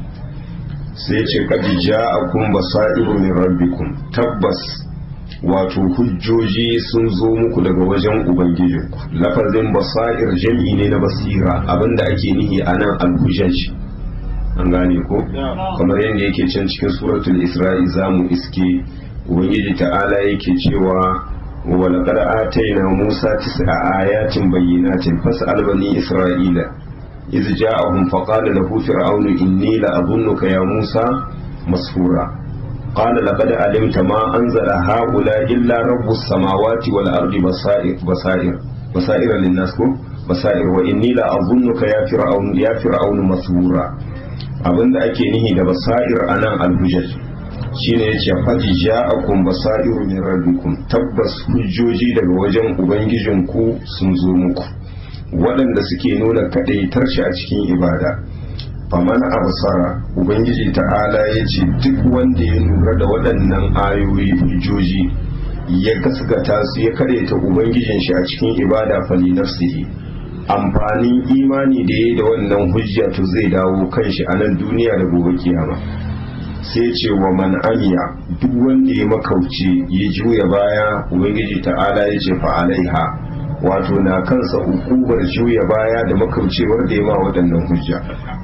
sai ce qad ja'akum basairu min rabbikum tabbas wato hujjoji sun zo muku daga wajen ubangijinku lafazin basair jam'i ne na basira abinda ake nihi anan al-hujjaj an gane ko kamar yadda yake can cikin suratul isra'i zamu iske ubangiji ta'ala yake cewa walaqad atayna musa tis'a ayatin bayyinatin fas'al bani isra'ila iz ja'ahum faqala lahu fir'aunu inni la'adhunnuka ya musa masfura qala laqad alimta ma anzala haula illa rabbus samawati wal ardi basair basair basair lin-nas ko basair wa inni la'adhunnuka ya fir'aun ya fir'aunu masfura abinda ake nihi da basair anan al-hujjaj shine yace qad ja'akum basairu min rabbikum tabbas hujjoji daga wajen ubangijinku sun zo muku waɗanda suke nuna kadaitar shi a cikin ibada faman absara ubangiji ta'ala yace duk wanda ya lura da waɗannan ayoyi hujjoji ya gasgata su ya kadaita ubangijin shi a cikin ibada fali nafsihi amfanin imani da ya da wannan hujja to zai dawo kanshi a nan duniya da gobe kiyama sai ce wa man amiya duk wanda ya makauce ya juya baya ubangiji ta'ala ya ce fa alaiha wato na kansa hukubar juya baya da makaucewar da ya ma waɗannan hujja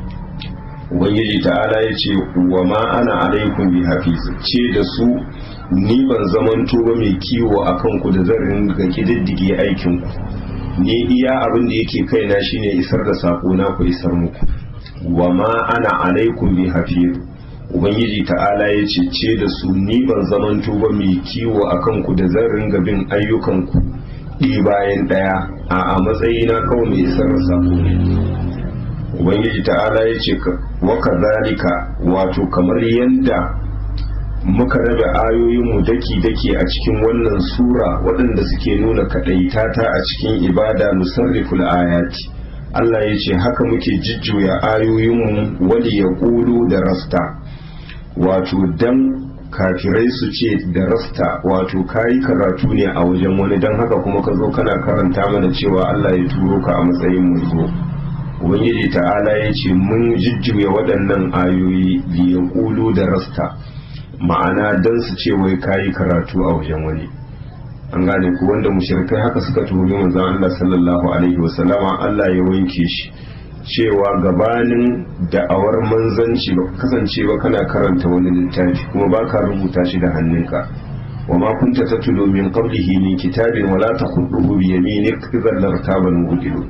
ubangiji ta'ala ya ce wa ma ana alaikum bi hafiz ce da su ni ban zamanto ba mai kiwo a kanku da zan ringa kididdige aikinku ni iya abin da yake kaina shine isar da sako na ku isar muku wa ma ana alaikum bi hafiz ubangiji ta'ala ya ce da su ni ban zamanto ba mai kiwo a kanku da zan ringa bin ayyukanku ɗi bayan ɗaya a a matsayina kawai mai isar da sako ne ubangiji ta'ala ya ce wa kazalika wato kamar yadda muka rabe ayoyinmu daki-daki a cikin wannan sura waɗanda suke nuna kaɗaitata a cikin ibada nusarriful ayati Allah ya ce haka muke jujjuya ayoyinmu wali ya ƙulu da rasta wato dan kafirai su ce da rasta wato kayi karatu ne a wajen wani don haka kuma ka zo kana karanta mana cewa Allah ya turo ka a matsayin manzo ubangiji ta'ala ya ce mun jujjuya waɗannan ayoyi liya ƙulu da rasta ma'ana don su ce wai kayi karatu a wajen wani an gane ku wanda mushrikai haka suka tuhumi manzon Allah sallallahu alaihi wasallama Allah ya wanke shi cewa gabanin da'awar manzanci ba kasance ba kana karanta wani littafi kuma baka rubuta shi da hannunka wa ma kunta tatlu min qablihi min kitabin wala takhuduhu bi yaminik idhan lartaban mudilu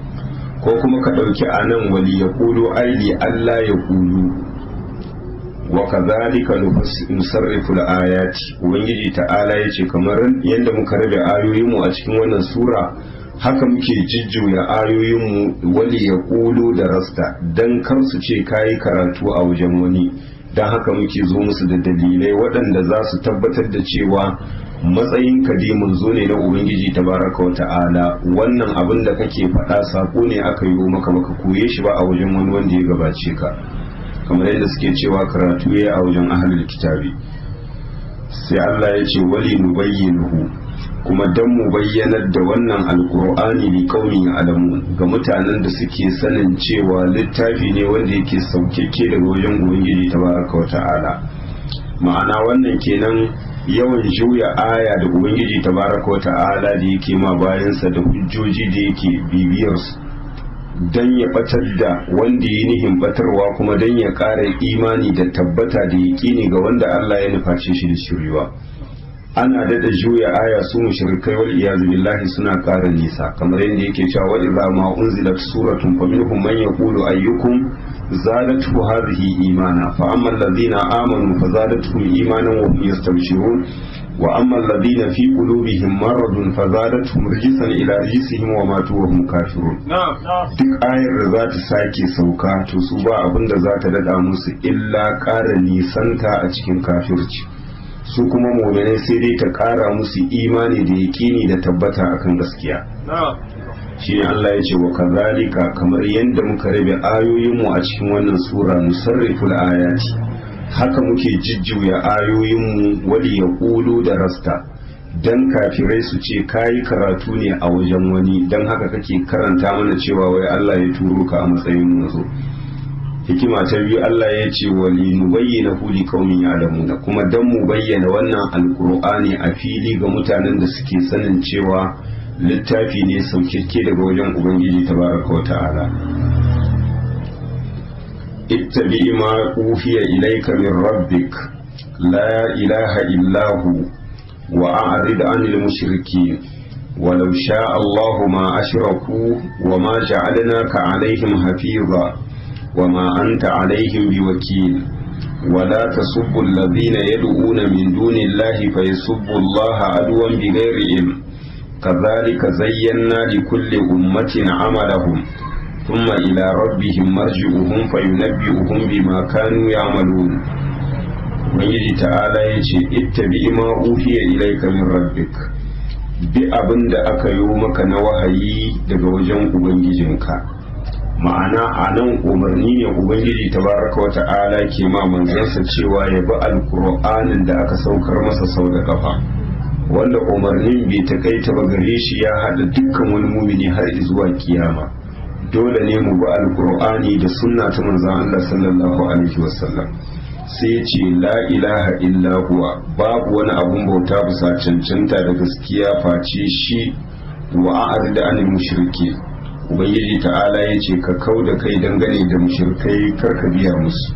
ko kuma ka dauki anan wali yaqulu aili Allah ya kulu wa kadhalika nusarrifu al-ayati ubangiji ta'ala yace kamar yanda muka rabe ayoyin mu a cikin wannan sura haka muke jijjuya ayoyin mu wali ya kulu da rasta dan kar su ce kayi karatu a wajen wani dan haka muke zo musu da dalilai waɗanda za su tabbatar da cewa matsayin kadimin zo ne na ubangiji tabaraka wa ta'ala wannan abin da kake faɗa sako ne aka yi maka baka koye shi ba a wajen wani wanda ya gabace ka kamar yadda suke cewa karatu ya a wajen ahlul kitabi sai Allah ya ce wali nubayyinuhu kuma dan mu bayyanar da wannan alqur'ani li qaumin ya'lamun ga mutanen da suke sanin cewa littafi ne wanda yake saukeke daga wajen ubangiji tabaraka wa ta'ala ma'ana wannan kenan yawan juya aya da ubangiji tabaraka wa ta'ala da yake ma bayansa da hujjoji da yake bibiyarsu don ya batar da wanda ya nihin batarwa kuma don ya ƙara imani da tabbata da yaƙini ga wanda Allah ya nuface shi da shiryuwa ana dada juya aya su mushrikai wal iyazu billahi suna ƙara nisa kamar yadda yake cewa wa idza ma unzilat suratun faminhum man yaqulu ayyukum zadatu hadhihi imana fa amma alladhina amanu fazadatuhum imanan wa hum yastabshirun wa amma alladhina fi qulubihim maradun fazadatuhum rijsan ila rijsihim wa matu wa hum kafirun duk ayar da za ta sake sauka to su ba abin da za ta dada musu illa ƙara nisanta a cikin kafirci su kuma mu'minai sai dai ta ƙara musu imani da yaƙini da tabbata akan gaskiya shi ne Allah ya ce wa kazalika kamar yadda muka rabe ayoyinmu a cikin wannan sura nusarriful ayati haka muke jijjuya ayoyinmu wali ya ƙulu da rasta dan kafirai su ce kayi karatu ne a wajen wani dan haka kake karanta mana cewa wai Allah ya turo ka a matsayin mazo hikima ta biyu Allah ya ce wali nubayyana hu li qaumin ya'lamuna kuma dan mu bayyana wannan alqur'ani a fili ga mutanen da suke sanin cewa littafi ne saukakke daga wajen ubangiji tabaraka wa ta'ala ittabi ma uhiya ilayka min rabbik la ilaha illa hu wa a'rid 'anil mushrikeen ولو شاء الله ما أشركوا وما جعلناك عليهم حفيظا وما أنت عليهم بوكيل ولا تسبوا الذين يدعون من دون الله فيسبوا الله عدوا بغير علم كذلك زينا لكل أمة عملهم ثم إلى ربهم مرجعهم فينبئهم بما كانوا يعملون Ubangiji ta'ala ya ce, Ittabi ma uhiya ilaika min rabbik bi abin da aka yi maka na wahayi daga wajen Ubangijinka. Ma'ana a nan umarni ne Ubangiji tabaraka wa ta'ala ke ma manzansa cewa ya bi alkur'anin da aka saukar masa sau da kafa. wanda umarnin bai takaita ba gare shi ya hada dukkan wani mumini har zuwa kiyama dole ne mu bi alkur'ani da sunna ta manzon Allah sallallahu alaihi wasallam sai ce la ilaha illa huwa babu wani abun bauta bisa cancanta da gaskiya face shi wa a'rid anil mushriki ubangiji ta'ala yace ka kau da kai dangane da mushrikai karka biya musu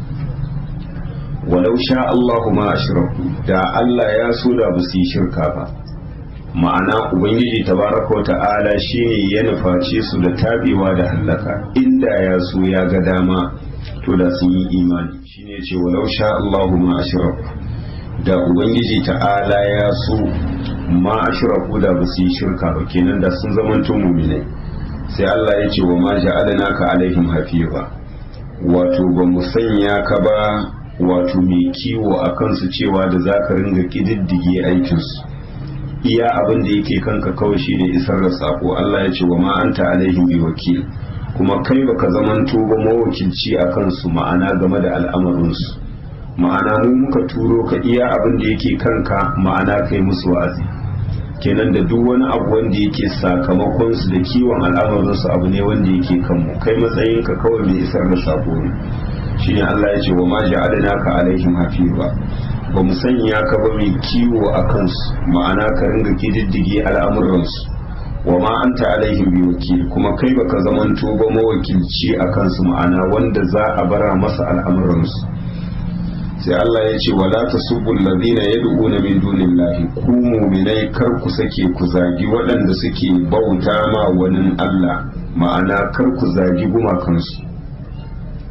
walau sha Allahu ma ashraku da Allah ya so da ba su yi shirka ba ma'ana ubangiji tabaraka wa ta'ala shine ya nuface su da tabewa da hallaka inda ya so ya ga dama to da sun yi imani shine ya ce walau sha Allahu ma ashraku da ubangiji ta'ala ya so ma ashraku da ba su yi shirka ba kenan da sun zamanto mu'minai sai Allah ya ce wa ma ja'alnaka alaihim hafiza wato ba mu sanya ka ba wato mai kiwo a kansu cewa da za ka ringa ƙididdige aikinsu iya abin da yake kanka kawai shi ne isar da sako Allah ya ce wa ma anta alaihim bi wakil kuma kai baka zamanto ba mawakilci a kansu ma'ana game da al'amarinsu ma'ana mu muka turo ka iya abin da yake kanka ma'ana kai musu wa'azi kenan da duk wani abu wanda yake sakamakon su da kiwon al'amarinsu abu ne wanda yake kanmu kai matsayinka kawai mai isar da sako ne shine Allah ya ce wa ma ja'alnaka alaihim hafiza ba mu sanya ka ba mai kiwo a kansu ma'ana ka ringa kididdige al'amuransu wa ma anta alaihim bi wakil kuma kai baka zamanto ba mawakilci a kansu ma'ana wanda za a bara masa al'amuransu sai Allah ya ce wala tasubbu alladhina yad'una min dunillahi ku mu'minai kar ku sake ku zagi waɗanda suke bauta ma wani Allah ma'ana kar ku zagi gumakansu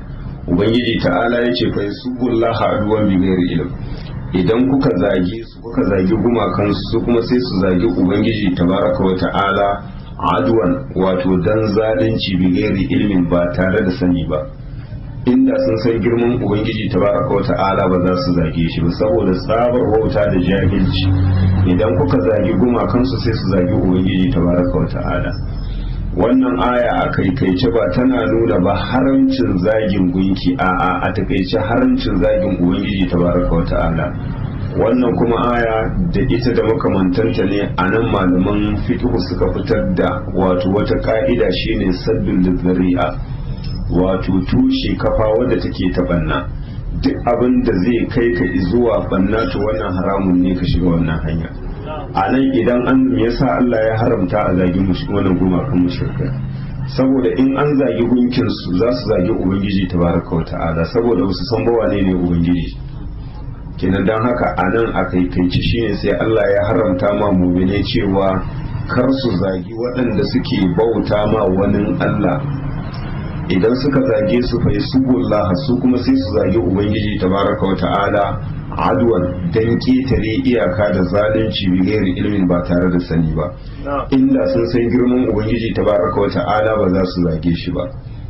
ubangiji ta'ala ya ce fa yasubullaha aduwan bi ghairi ilm idan kuka zagi su kuka zagi gumakan su kuma sai su zagi ubangiji tabaraka wa ta'ala aduwan wato dan zalunci bi ghairi ilmin ba tare da sani ba inda sun san girman ubangiji tabaraka wa ta'ala ba za su zage shi ba saboda tsabar wauta da jahilci idan kuka zagi gumakansu sai su zagi ubangiji tabaraka wa ta'ala wannan aya a kaikaice ba tana nuna ba haramcin zagin gunki a a a takaice haramcin zagin ubangiji tabaraka wa ta'ala wannan kuma aya da ita da makamantanta ne a nan malaman fiqh suka fitar da wato wata ka'ida shine saddul zari'a wato tushe kafa wadda take ta banna duk abin da zai kai ka zuwa banna to wannan haramun ne ka shiga wannan hanya a nan idan an yasa Allah ya haramta a zagi wannan gumakan mushrikai saboda in an zagi gunkin su za su zagi ubangiji tabaraka wa ta'ala saboda wasu san ba wane ne ubangiji kenan dan haka a nan a kaikaici shine sai Allah ya haramta ma mu'mine cewa kar su zagi waɗanda suke bauta ma wani Allah idan suka zage su fa yasubullah su kuma sai su zage ubangiji tabaraka wa ta'ala adwan dan ketare iyaka da zalunci bi gairi ilmin ba tare da sani ba inda sun san girman ubangiji tabaraka wa ta'ala ba za su zage shi ba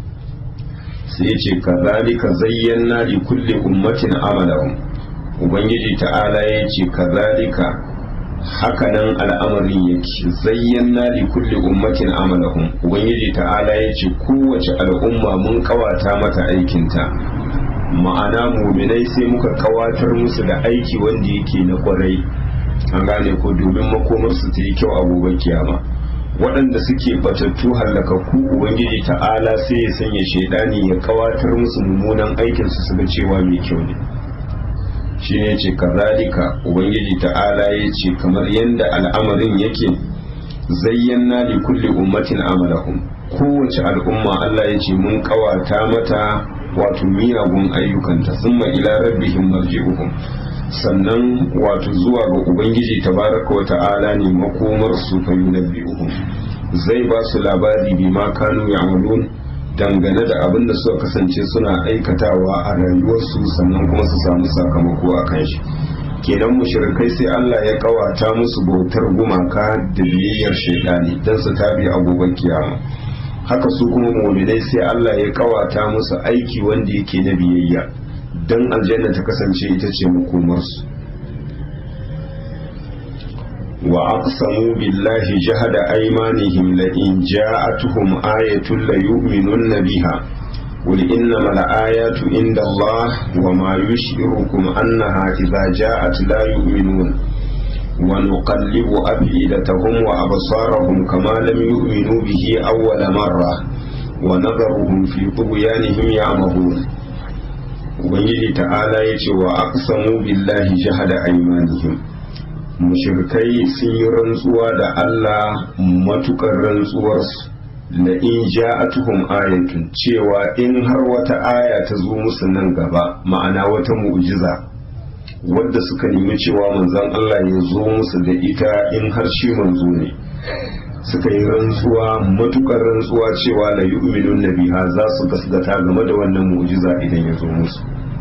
sai ce kazalika zayyana li kulli ummatin amalahum ubangiji ta'ala ya ce kazalika hakanan al'amarin yake zayyana li kulli ummatin amalahum ubangiji ta'ala ya ce kowace al'umma mun kawata mata aikinta ma'ana muminai sai muka kawatar musu da aiki wanda yake na kwarai an gane ko domin makomarsu ta yi kyau a gobe kiyama waɗanda suke batattu hallakakku ubangiji ta'ala sai ya sanya shaidani ya kawatar musu mummunan aikinsu su ga cewa mai kyau ne shi ne ce kazalika ubangiji ta'ala ya ce kamar yadda al'amarin yake zayyana li kulli ummatin amalahum kowace al'umma Allah ya ce mun kawata mata wato miyagun ayyukanta summa ila rabbihim marji'uhum sannan wato zuwa ga ubangiji tabaraka wa ta'ala ne makomar su fa yunabbi'uhum zai ba su labari bima kanu ya'malun dangane da abin da suka kasance suna aikatawa a rayuwarsu sannan kuma su samu sakamako a kan shi kenan mushrikai sai Allah ya kawata musu bautar gumaka da biyayyar shaidani don su tabi a gobe kiyama haka su kuma mu'minai sai Allah ya kawata musu aiki wanda yake na biyayya don aljanna ta kasance ita ce makomarsu وأقسموا بالله جهد أيمانهم لئن جاءتهم آية ليؤمنن بها قل إنما الآيات عند الله وما يشعركم أنها إذا جاءت لا يؤمنون ونقلب أفئدتهم وأبصارهم كما لم يؤمنوا به أول مرة ونذرهم في طغيانهم يعمهون ubangiji ta'ala ya ce wa aqsamu billahi jahada aymanihim mushrikai sun yi rantsuwa da Allah matukar rantsuwarsu la in ja'atuhum ayatun cewa in har wata aya ta zo musu nan gaba ma'ana wata mu'jiza wadda suka nemi cewa manzon Allah ya zo musu da ita in har shi manzo ne suka yi rantsuwa matukar rantsuwa cewa la yu'minun nabiha za su gasgata game da wannan mu'jiza idan ya zo musu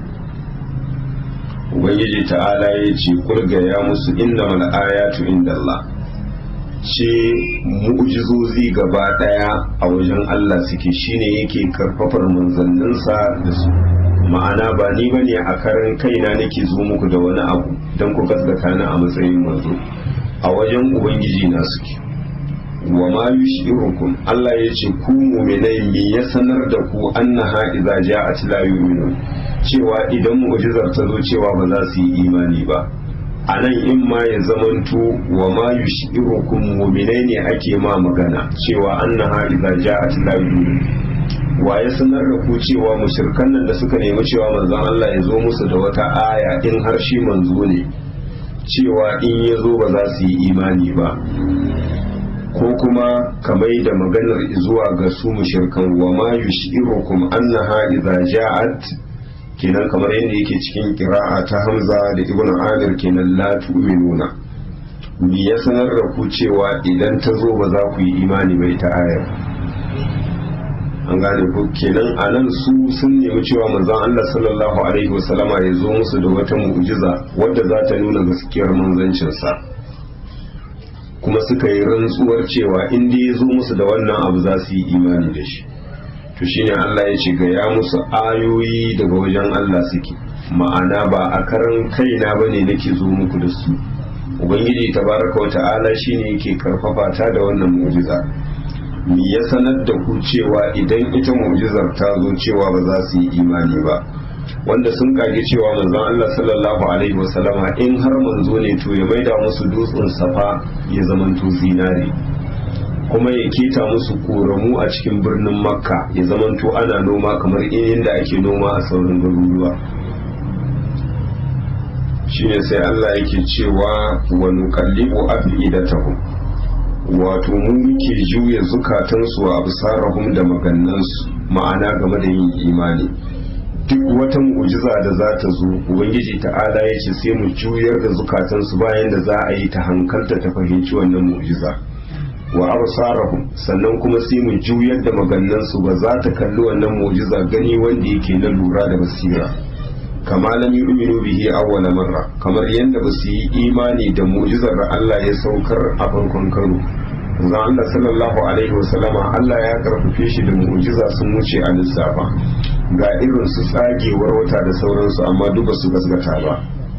ubangiji ta'ala ya ce kulga ya musu inda mal ayatu inda Allah ce mu'jizozi gaba daya a wajen Allah suke shine yake karfafar manzanninsa da su ma'ana ba ni bane a karan kaina nake zo muku da wani abu don ku gaskata ni a matsayin manzo a wajen ubangiji na suke wa ma yushirukum Allah ya ce ku mu'minai me ya sanar da ku annaha idza ja'at la yu'minun cewa idan mu'jizar ta zo cewa ba za su yi imani ba a nan in ma ya zamanto wa ma yushirukum mu'minai ne ake ma magana cewa annaha idza ja'at la yu'minun wa ya sanar da ku cewa mushrikan nan da suka nemi cewa manzon Allah ya zo musu da wata aya in har shi manzo ne cewa in ya zo ba za su yi imani ba ko kuma kamai da maganar zuwa ga su mushirkan wa ma yushirukum annaha idza ja'at kenan kamar yadda yake cikin qira'a ta Hamza da Ibn Amir kenan la tu'minuna me ya sanar da ku cewa idan ta zo ba za ku yi imani ba ita ayar an gane ko kenan a nan su sun nemi cewa manzon Allah sallallahu alaihi wasallama ya zo musu da wata mu'jiza wadda za ta nuna gaskiyar manzancinsa kuma suka yi rantsuwar cewa in dai ya zo musu da wannan abu za su yi imani da shi to shine Allah ya ce ga ya musu ayoyi daga wajen Allah suke ma'ana ba a karan kaina bane nake zo muku da su ubangiji tabaraka wa ta'ala shine yake karfafa ta da wannan mu'jiza me ya sanar da ku cewa idan ita mu'jizar ta zo cewa ba za su yi imani ba wanda sun kage cewa manzon Allah sallallahu alaihi wasallama in har manzo ne to ya maida musu dutsen safa ya zamanto zinare kuma ya keta musu koramu a cikin birnin makka ya zamanto ana noma kamar inda ake noma a sauran garuruwa shine sai Allah yake cewa wa nuqallibu afidatahum wato mu muke juya zukatansu a absarahum da magannansu ma'ana game da yin imani duk wata mu'jiza da za ta zo ubangiji ta'ala ya ce sai mu juyar da zukatansu bayan da za a yi ta hankalta ta fahimci wannan mu'jiza wa absarahum sannan kuma sai mu juyar da magannansu ba za ta kalli wannan mu'jiza gani wanda yake na lura da basira kama lam yu'minu bihi awwala marra kamar yadda ba su yi imani da mu'jizar da Allah ya saukar a farkon karo zan Allah sallallahu alaihi wasallama Allah ya karfafe shi da mu'jiza sun wuce a lissafa ga irin su tsagewar wata da sauransu amma duk su gasgata ba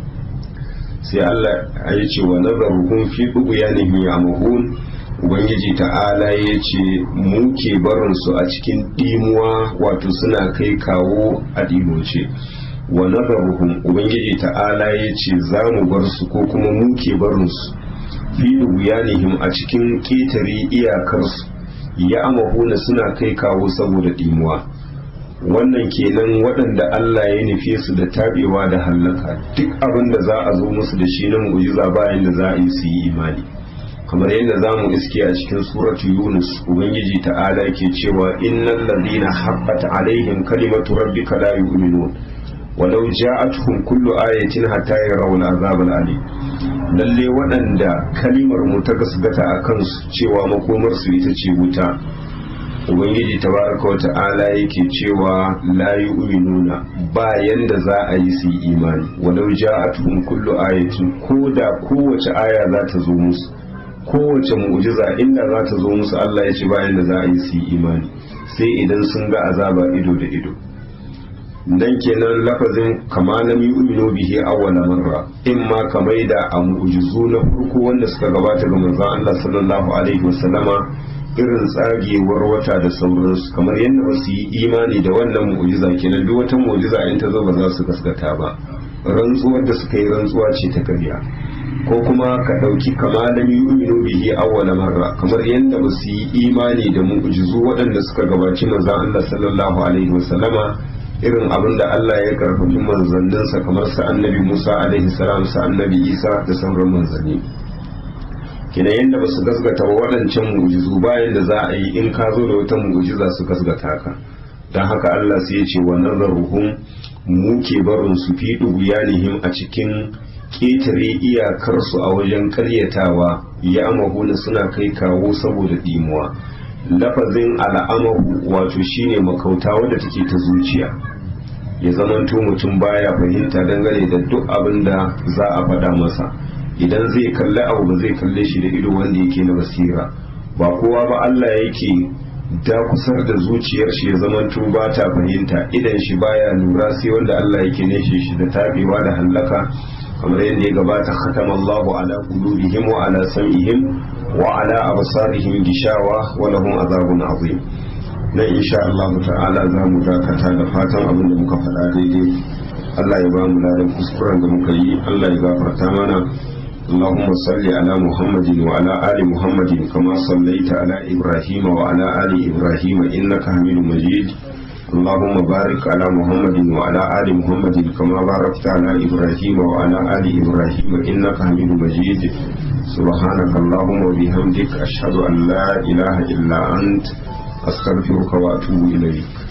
sai Allah ya ce wa nazaruhum fi dughyanihim ya'mahun ubangiji ta'ala ya ce mu ke barin su a cikin dimuwa wato suna kai kawo a dimoce wa nazaruhum ubangiji ta'ala ya ce za mu bar su ko kuma mu ke barin su fi wuyanihim a cikin ƙetare iyakarsu ya amahuna suna kai kawo saboda dimuwa wannan kenan waɗanda Allah ya nufe su da tabewa da hallaka duk abin da za a zo musu da shi na mu'jiza bayan da za a yi su yi imani kamar yadda za mu iske a cikin suratu yunus ubangiji ta'ala ke cewa innal ladina haqqat alaihim kalimatu rabbika la yu'minun walau ja'atuhum kullu ayatin hatta yarawul azab al-alim lalle waɗanda kalimar mu ta gasgata a kansu cewa makomar su ita ce wuta ubangiji tabaraka wa ta'ala yake cewa la yu'minuna ba yanda za a yi su imani walau ja'atuhum kullu ayatin ko da kowace aya za ta zo musu kowace mu'jiza inda za ta zo musu Allah ya ce ba yanda za a yi su imani sai idan sun ga azaba ido da ido dan kenan lafazin kama lam yu'minu bihi awwala marra in ma kamai da a mu'jizu na farko wanda suka gabata ga manzon Allah sallallahu alaihi wasallama irin tsagewar wata da sauransu kamar yadda ba su yi imani da wannan mu'jiza kenan duk wata mu'jiza in ta zo ba za su gaskata ba rantsuwar da suka yi rantsuwa ce ta karya ko kuma ka ɗauki kama lam yu'minu bihi awwala marra kamar yadda ba su yi imani da mu'jizu waɗanda suka gabaci manzon Allah sallallahu alaihi wasallama irin abin da Allah ya karfafi manzanninsa kamar sa annabi Musa alaihi salam sa annabi Isa da sauran manzanni kina yadda ba su gasgata ba waɗancan mu'jizu bayan da za a yi in ka zo da wata mu'jiza su gasgata ka don haka Allah sai ya ce wa nazaruhum mu ke barin su fi duguyanihim a cikin ƙetare iyakarsu a wajen karyatawa ya amahuna suna kai kawo saboda dimuwa lafazin al'amahu wato shine makauta wadda take ta zuciya ya zamanto mutum baya fahimta dangane da duk abin da za a faɗa masa idan zai kalli abu ba zai kalle shi da ido wanda yake na basira ba kowa ba Allah yake dakusar da zuciyar shi ya zamanto ba ta fahimta idan shi baya lura sai wanda Allah yake neshe shi da tabewa da hallaka kamar yadda ya gabata khatama Allahu ala qulubihim wa ala sam'ihim wa ala absarihim gishawa wa lahum azabun azim nan insha Allah ta'ala za mu dakata da fatan abin da muka faɗa daidai Allah ya ba mu ladan kuskuren da muka yi Allah ya gafarta mana اللهم صل على محمد وعلى آل محمد كما صليت على إبراهيم وعلى آل إبراهيم إنك حميد مجيد اللهم بارك على محمد وعلى آل محمد كما باركت على إبراهيم وعلى آل إبراهيم إنك حميد مجيد سبحانك اللهم وبحمدك أشهد أن لا إله إلا أنت أستغفرك وأتوب إليك